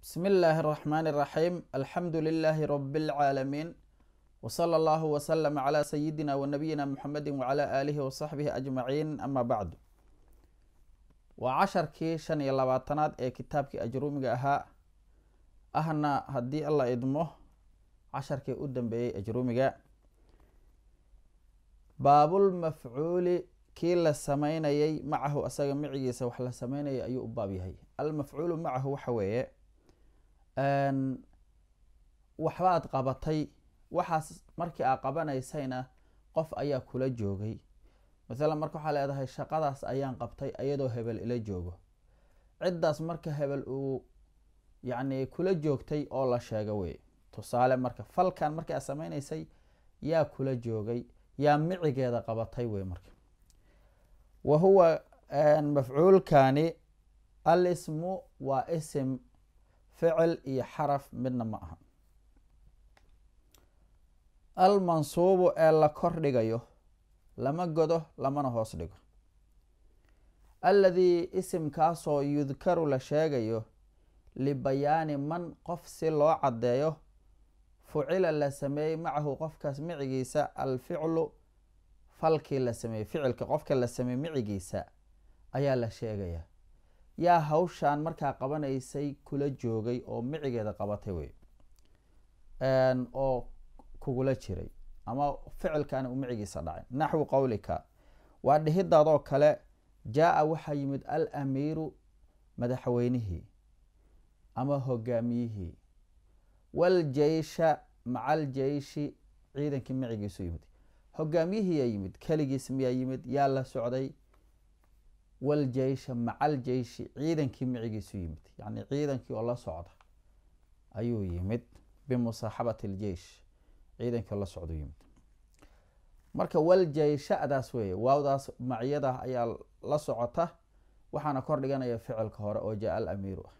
بسم الله الرحمن الرحيم الحمد لله رب العالمين وصلى الله وسلم على سيدنا ونبينا محمد وعلى آله وصحبه أجمعين أما بعد waa casharkii shan iyo labaatanaad ee kitaabkii ajruumiga ahaa ahna haddii alla idmo casharkii u dambeeyey ajruumiga baabulmafcuuli kii la sameynayay macahu asaga micigiisa wax la sameynayay ayuu u baab yahay almafcuulu macahu waxa weeye waxbaad qabatay waxaas markii aa qabanaysayna qof ayaa kula joogay masalan marka waxaa leedahay shaqadaas ayaan qabtay iyadoo hebel ila joogo ciddaas marka hebel uu yacni kula joogtay oo la sheego wey tusaale marka falkan markii aad sameynaysay yaa kula joogay yaa micigeeda qabatay wey marka wa huwa mafcuulkani al ismu waa isim ficil iyo xaraf midna ma aha almansuubu ee la kor dhigayo lama godo lamana hoos dhigo alladii isimkaasoo yudkaru la sheegayo libayaani man qof si loo caddeeyo fucila la sameeyey macahu qofkaas micigiisa alficlu falkii la sameeyey ficilka qofka la sameeyey micigiisa ayaa la sheegaya yaa hawshaan markaa qabanaysay kula joogay oo micigeeda qabatay wey oo kugula jiray ama ficilkani uu micigiisa dhacay naxwi qowlika waa dhihidaadoo kale jaa-a waxaa yimid al amiiru madaxweynihii ama hogaamiyihii waljeysha maca aljeyshi ciidankii micigiisu yimid hogaamiyihiiyaa yimid keligiis miyaa yimid yaa la socday waljeysha maca aljeyshi ciidankii micigiisu yimid yacni ciidankii oo la socda ayuu yimid bimusaaxabati aljeish ciidankii oo la socda yimid marka waljeysha-daas weeye waawdaas maciyada ayaa la socota waxaana kor dhiganaya ficilka hore oo jaa al amiiru ah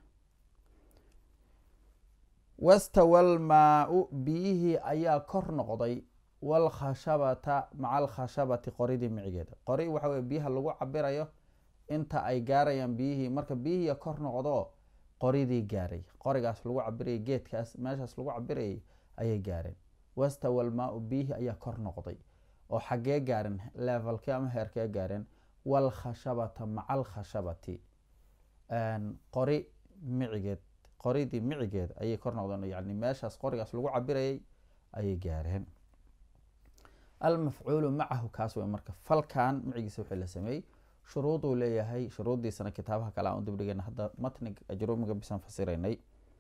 wastawal maa-u biyihii ayaa kor noqday walkhashabata maca alkhashabati qoridii micigeeda qori waxa weye biyaha lagu cabirayo inta ay gaarayaan biyihii marka biyihii kor noqdo qoridii gaaray qorigaas lagu cabirayay geedkaas meeshaas lagu cabirayay ayay gaareen wastawal maa-u biyihii ayaa kor noqday oo xaggee gaareen levelkii ama heerkee gaareen walkhashabata maca alkhashabati qori micigeed qoridii micigeed ayay kor noqdeen yani meeshaas qorigaas lagu cabirayay ayay gaareen almafcuulu macahu kaas wey marka falkan micigiisa wixii la sameeyey shuruuduu leeyahay shuruuddiisana kitaabaha kale aan u dibdhigayna hadda matnig ajruumiga bisaan fasiraynay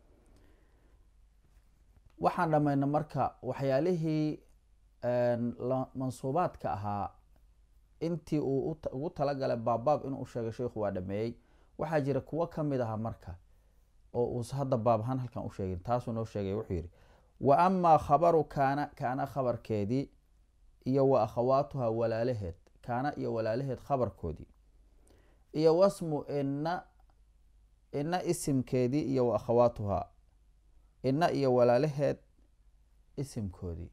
waxaan dhamayna marka waxyaalihii mansuubaadka ahaa intii uu ugu talagalay baabbaab inuu sheegay sheikhu waa dhameeyey waxaa jira kuwo kamid aha marka oo uus hadda baab ahaan halkan u sheegin taasuu noo sheegay wuxuu yihi wa amaa khabaru kaana kaana khabarkeedii iyo wa akhawaatuha walaalaheed kaana iyo walaalaheed khabarkoodii iyo wasmu ina ina isimkeedii iyo wa akhawaatuhaa ina iyo walaalaheed isimkoodii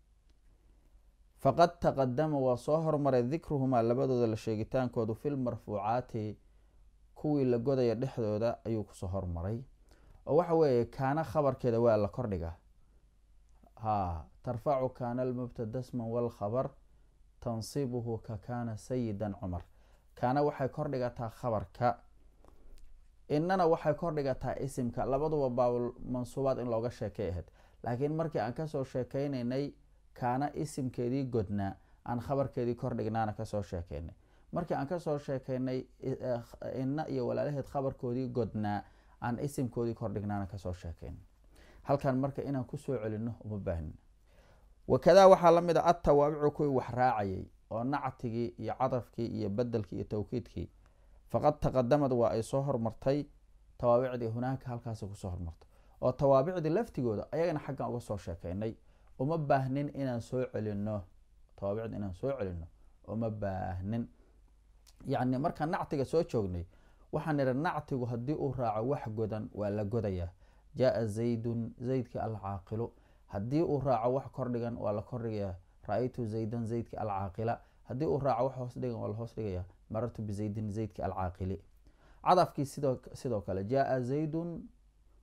faqad taqadama waa soo hormaray dikruhumaa labadooda la sheegitaankoodu fil marfuucaati kuwii la godaya dhexdooda ayuu kusoo hormaray oo waxa weeye kaana khabarkeeda waa la kordhiga ha tarfacu kaana almubtada sman walkhabar tansibuhu ka kaana sayidan cumar kaana waxay kordhigataa khabarka inana waxay kordhigataa isimka labaduba baabul mansuubaad in looga sheekay ahayd laakiin markii aan kasoo sheekeynaynay kaana isimkeedii godnaa aan khabarkeedii kordhignaana kasoo sheekeynay markii aan kasoo sheekeynay ina iyo walaalaheed khabarkoodii godnaa aan isimkoodii kordhignaana kasoo sheekeynay halkan marka inaan kusoo celino uma baahnin wakadaa waxaa lamid a atawaabicu kuwii wax raacayay oo nactigii iyo cadafkii iyo bedelkii iyo tawkiidkii faqad taqadamad waa ay soo hormartay tawaabicdii hunaaka halkaas kusoo hormartay oo tawaabicdii laftigooda ayagana xaggan uga soo sheekeynay uma baahnin inaan soo celino tawaabicda inaan soo celino uma baahnin yacni markaan nactiga soo joognay waxaan idhi nactigu haddii uu raaco wax godan waa la godayaa jaa zaydun zaydkii alcaaqilu haddii uu raaco wax kordhigan waa la kordhigayaa ra-aytu zaydan zaydki alcaaqila haddii uu raaco wax hoos dhigan waa la hoos dhigayaa marartu bizaydin zaydki alcaaqili cadafkii sidoo sidoo kale jaa zaydun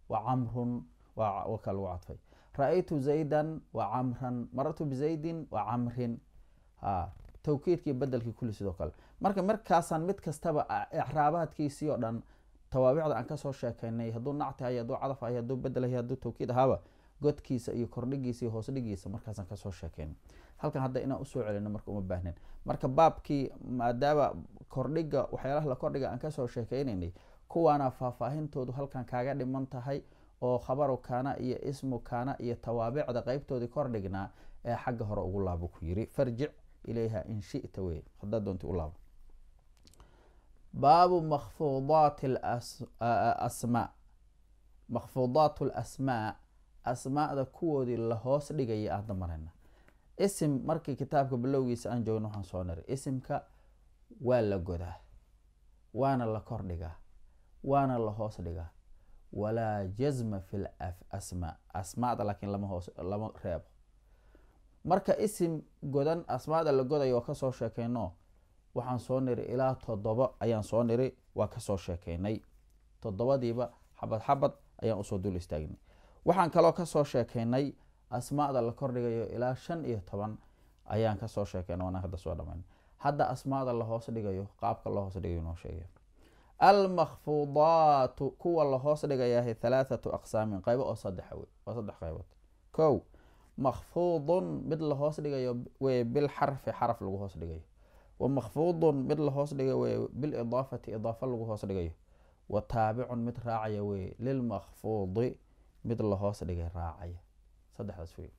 wa camrun waa ka lagu cadfay ra-aytu zaydan wa camran marartu bizaydin wa camrin ha tawkiidkii bedelkii kulli sidoo kale marka markaasaan mid kastaba icraabaadkiisii oo dhan tawaabicda aan kasoo sheekeynay hadduu nacti hay hadduu cadaf hay hadduu bedel hay hadduu tawkiid ahaaba godkiisa iyo kordhigiisa iyo hoos dhigiisa markaasaan kasoo sheekeynay halkan hadda inaan usoo celino marka uma baahnen marka baabkii maadaama kordhiga waxyaalaha la kordhiga aan kasoo sheekeynaynay kuwaana faahfaahintoodu halkan kaaga dhiman tahay oo khabaru kaana iyo ismu kaana iyo tawaabicda qeybtoodii kordhignaa ee xagga hore ugu laabo ku yiri farjic ilayha in shita wey hadaa doonti u laabo baabu makfuudaat asmaa makfuudaat lasmaa asmaada kuwoodii lahoos dhigaya aada marayna isim markii kitaabka bilowgiisa aan joogno waxaan soo niri isimka waa la godaa waana la kordhigaa waana la hoos dhigaa walaa jazma fi lasmaa asmaada laakiin lama hoos lama reebo marka isim godan asmaada la godayo waa kasoo sheekeyno waxaan soo niri ilaa toddoba ayaan soo niri waa kasoo sheekeynay toddobadiiba xabad xabad ayaan usoo dul istaagnay waxaan kaloo kasoo sheekeynay asmaada la kordhigayo ilaa shan iyo toban ayaan kasoo sheekeynay waana hadda soo dhamayn hadda asmaada la hoos dhigayo qaabka la hoos dhigayo noo sheegay almakfuudaatu kuwa la hoos dhigayahay halaathatu aqsaamin qaybo oo saddexa wey waa saddex qaybood kow makfuudun mid la hoos dhigayo wey bilxarfi xaraf lagu hoos dhigayo wa makfuudun mid la hoos dhigayo wey bilidaafati idaafa lagu hoos dhigayo wa taabicun mid raacaya wey lilmakfuudi mid la hoos dhigay raacaya saddexdaas wey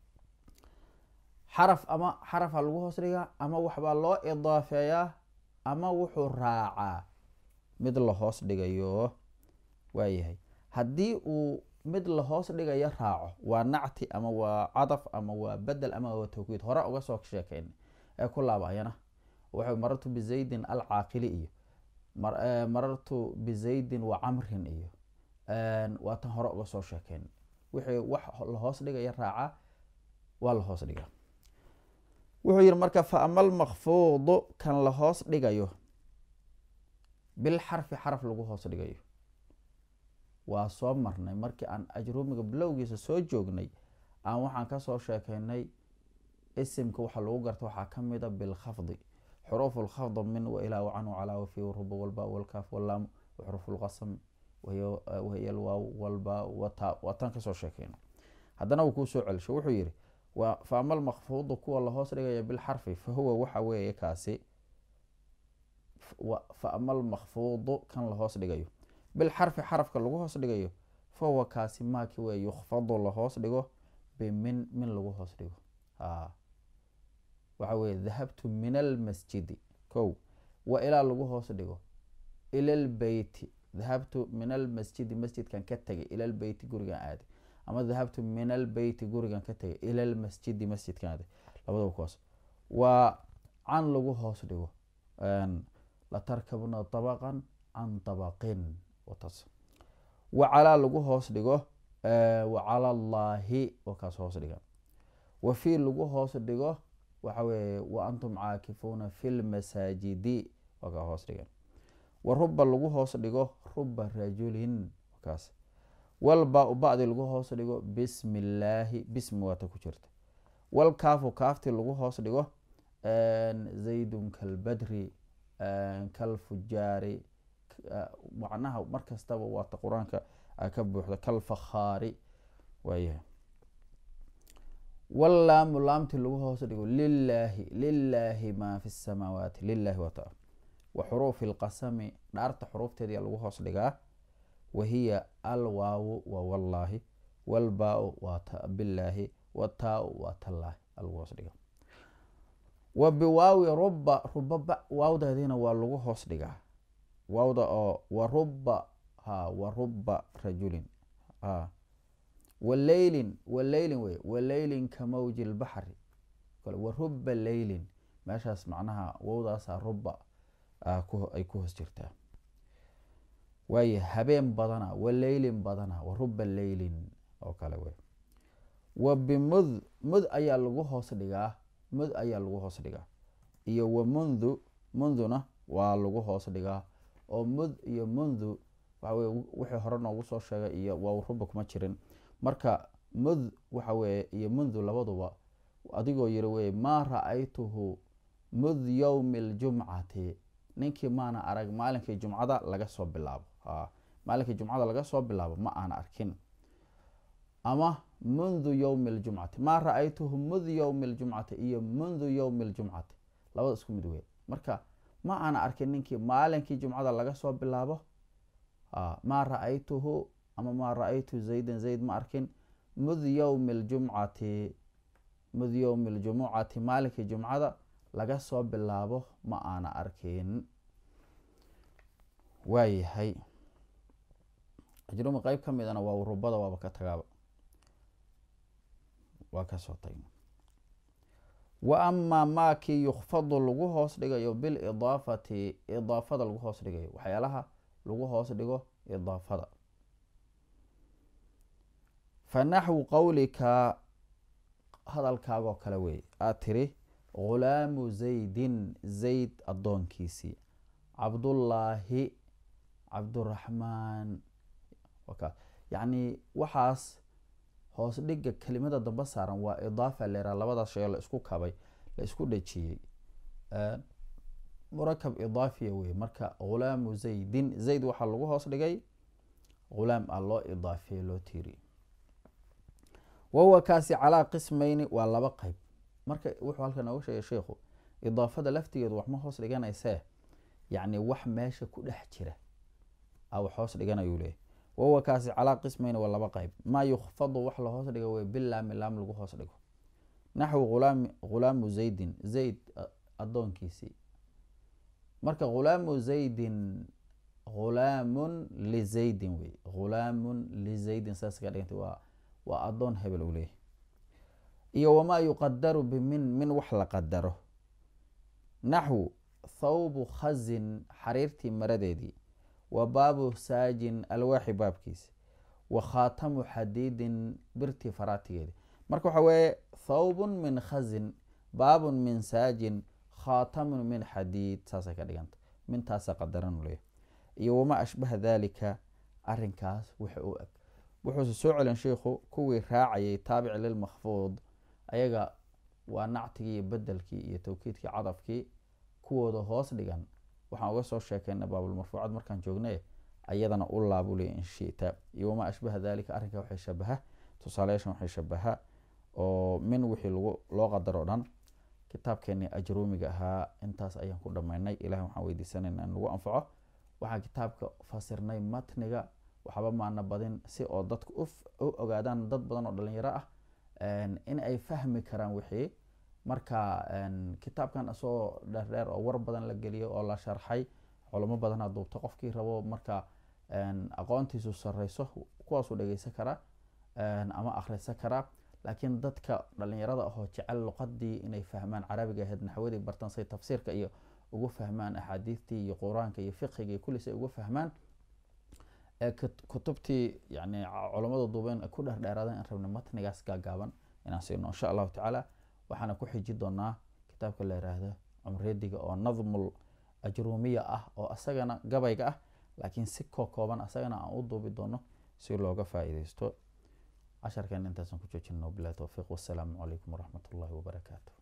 xaraf ama xarafa lagu hoos dhigaa ama waxbaa loo idaafeeyaa ama wuxuu raacaa mid la hoos dhigayo waayahay haddii uu mid la hoos dhigayo raaco waa nacti ama waa cadaf ama waa bedel ama waa tawkiid hore uga soo sheekeyn ee ku laabayana waxay marartu bizaydin alcaaqili iyo marartu bizaydin wa camrin iyo waa tan hore uga soo sheekeyn wixii wax la hoos dhigaya raaca waa la hoos dhigaa wuxuu yihi marka fa ama almakfuudu kan la hoos dhigayo bilxarfi xaraf lagu hoos dhigayo waa soo marnay markii aan ajruumiga bilowgiisa soo joognay aan waxaan kasoo sheekeynay isimka waxaa lagu garta waxaa kamida bilkhafdi xuruufu lkhafd min wailaa wacan wacalaa wafi ruba walba walkaaf walaam waxruufu lqasam wahiy alwaaw walba wata waa tan kasoo sheekeyna haddana wuu kuu soo celisho wuxuu yihi fa ama almakfuudu kuwa la hoos dhigaya bilxarfi fa huwa waxa weeye kaasi fa ama almakfuudu kan la hoos dhigayo bilxarfi xarafka lagu hoos dhigayo fa huwa kaasi maaki wey yukfadu la hoos dhigo bimin min lagu hoos dhigo waxa weye dahabtu min almasjidi ko wa ilaa lagu hoos dhigo ila lbeyti dahabtu min almasjidi masjidkan ka tegay ila lbeyti gurigan aaday ama dahabtu min albeyti gurigan ka tegay ila lmasjidi masjidkan aaday labadaba kuwaas waa can lagu hoos dhigo latarkabuna dabaqan can dabaqin wataas wa calaa lagu hoos dhigo wa cala allaahi waa kaas hoos dhiga wa fii lagu hoos dhigo waxa weeye wa antum caakifuuna fi lmasaajidi waa kaa hoos dhigan wa ruba lagu hoos dhigo ruba rajulin kaas walba bacdi lagu hoos dhigo bismi illaahi bismi waata ku jirta walkaafu kaafti lagu hoos dhigo zaydun kalbadri kalfujaari macnaha mar kastaba waata qur-aanka ka buuxda kalfakhaari waayahay wallaamu laamti lagu hoos dhigo lilaahi lilaahi maa fi samaawaati lilahi wata wa xuruufi lqasami dhaarta xuruufteeda lagu hoos dhigaa wahiya alwaawu waa wallaahi walbaa-u waa bilaahi wataau waa tallaahi lagu hoos dhiga wa biwaawi ruba ruba waawdeediina waa lagu hoos dhigaa waawda oo waruba ha waruba rajulin ha waleylin waleylin wey waleylin ka mawji lbaxri waruba leylin meeshaas macnaha wowdaasa ruba ay ku hoos jirtaa waaye habeen badana waleylin badana waruba leylin oo kale wey wa bimud mud ayaa lagu hoos dhigaa mud ayaa lagu hoos dhigaa iyo wa mundu munduna waa lagu hoos dhigaa oo mud iyo mundu waxa weye wixii hore noogu soo sheegay iyo wawruba kuma jirin marka mud waxa weye iyo mundu labaduba adigoo yiri weye maa ra-aytuhu mud yowmi ljumcati ninkii maana arag maalinkii jumcada laga soo bilaabo maalinkii jumcada laga soo bilaabo ma aana arkin ama mundu yowmi ljumcati maa ra-aytuhu mud yowmi ljumcati iyo mundu yowmi ljumcati labada isku mid wey marka ma aana arkin ninkii maalinkii jumcada laga soo bilaabo maa ra-aytuhu ama maa ra-aytu zaydan zayd ma arkin mud yowmi ljumcati mud yowmi ljumucati maalinkii jumcada laga soo bilaabo ma aana arkin waayahay ajrumi qeyb ka midana waa rubada waaba ka tagaaba waa kasoo tagna wa amaa maakii yukfadu lagu hoos dhigayo bilidaafati idaafada lagu hoos dhigayo waxyaalaha lagu hoos dhigo idaafada fa naxwu qowlika hadalkaagoo kale wey aad tiri ghulaamu zaydin zayd addoonkiisii cabdullaahi cabduraxmaan yacni waxaas hoos dhiga kelimada damba saaran waa idaafa leeraa labadaas shee la isku kabay la isku dhejiyey murakab idaafiya wey marka ghulaamu zaydin zayd waxaa lagu hoos dhigay ghulaam ah loo idaafiyey loo tiiri wahuwa kaasi calaa qismayni waa laba qeyb marka wuxuu halkan nooga sheegay sheikhu idaafada laftigeedu wax ma hoos dhiganaysee yacni wax meesha ku dhex jira a wax hoos dhiganayuu leeyahy wahuwa kaasi calaa qismayni waa laba qeyb maa yukfadu wax la hoos dhigo wey bilaami laam lagu hoos dhigo naxwi ghulaam ghulaamu zaydin zayd addoonkiisii marka ghulaamu zaydin ghulaamun lizaydin wey ghulaamun lizaydin saas ka dhiganta waa waa addoon hebel uu leeyahy iyo wamaa yuqadaru bimin min wax la qadaro naxwu thawbu khazin xariirtii maradeedii wa baabu saajin alwaaxi baabkiisi wa khaatamu xadiidin birtii faraatigeedi marka waxa weeye thawbun min khazin baabun min saajin khaatamun min xadiid saasay ka dhiganta mintaasa qadaran u leeyahy iyo wamaa ashbaha dalika arinkaas waxa u eg wuxuuse soo celin sheikhu kuwii raacayay taabici lilmakfuud ayaga waa nactigii iyo bedelkii iyo tawkiidkii cadafkii kuwooda hoos dhigan waxaan uga soo sheekeyna baabulmarfuucaad markaan joognay ayadana u laabuley inshita iyo wamaa ashbaha dalika arrinka waxay shabaha tusaalayaashan waxay shabaha oo min wixii lagu loo qadaro o dhan kitaabkeenii ajruumiga ahaa intaas ayaan ku dhammaynay ilahi waxaan weydiisanayna in lagu anfaco waxaan kitaabka fasirnay matniga waxba maana badin si oo dadku u ogaadaan dad badan oo dhalinyaro ah in ay fahmi karaan wixii marka kitaabkan isagoo dheerdheer oo war badan la geliyo oo la sharxay culamo badanaa duubto qofkii rabo marka aqoontiisu sareyso kuwaasuu dhegeysan karaa ama akhrisan karaa laakiin dadka dhalinyarada ahoo jecel luqadii inay fahmaan carabiga ahayd naxwadii bartan say tafsiirka iyo ugu fahmaan axaadiistii iyo qur-aanka iyo fiqiga iyo kulli say ugu fahmaan ee kutubtii yani culamada duubeen ku dherdheeraadeen in rabna matnigaas gaagaaban inaan siino insha allahu tacaala waxaana ku xiji doonaa kitaabka la yiraahdo cumrediga oo nadmul ajruumiya ah oo asagana gabayga ah laakiin si koo kooban asagana aan u duubi doono si looga faa-iideysto casharkeena intaasaan ku joojino bilahi towfiiq wassalaamu calaykum waraxmat ullahi wabarakaatu